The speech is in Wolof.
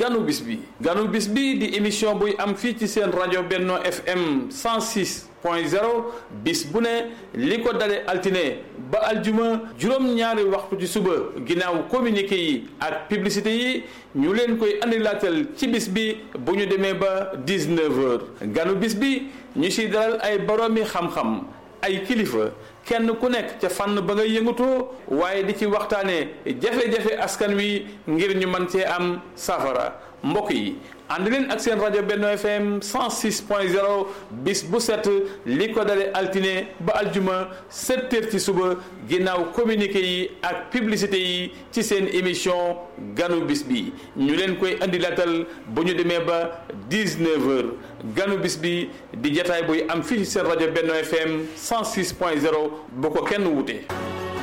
ganu bis bi ganu bis bi di émission buy am fii ci seen rajo Benno FM 106 point 0 bis bu ne li ko dale altine ba aljuma juróom-ñaari waxtu ci suba ginnaaw communiqué yi ak publicité yi ñu leen koy andilaatal ci bis bi bu ñu demee ba 19 heures ganu bis bi ñu siy dalal ay boroomi xam-xam ay kilifa kenn ku nekk ca fànn ba nga yëngatoo waaye di ci waxtaanee jafe-jafe askan wi ngir ñu mën cee am safara mbokk yi ànd leen ak seen rajo Benno FM 106.0 bis bu set li ko dale altine ba aljuma 7 heures ci suba ginnaaw communiqué yi ak publicité yi ci seen émission ganu bis bi ñu leen koy andi latal bu ñu demee ba 19 heures ganu bis bi di jataay buy am fii ci seen rajo Benno FM 106.0 bu ko kenn wute